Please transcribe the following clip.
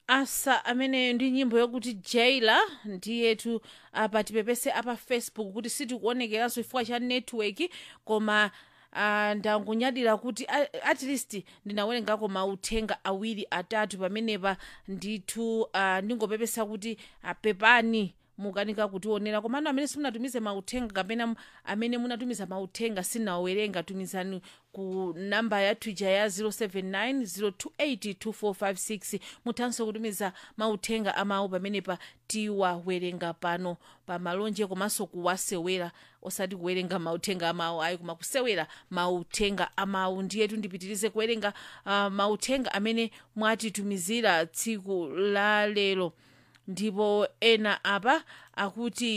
asa amene ndi nyimbo yokuti jaila ndiyetu apa tipepese apa facebook kuti sitikuonekeranso chifukwa cha network koma uh, ndangunyadira kuti a- at least ndinawerengako mauthenga awiri atatu pamenepa ndithu uh, ndingopepesa kuti apepani mukanika kutionera komano amene simunatumize mauthenga kapena m- amene munatumiza mauthenga sinawerenga tumizani ku namba ya twitter ya 079 028 muthanso kutumiza mauthenga amawu pamenepa tiwawerenga pano pa malonje komanso kuwasewera osati kuwerenga mauthenga amawu ayi koma kusewera mauthenga amawu ndiyetu ndipitirize kuwerenga uh, mauthenga amene mwatitumizira tsiku la lero ndipo ena apa akuti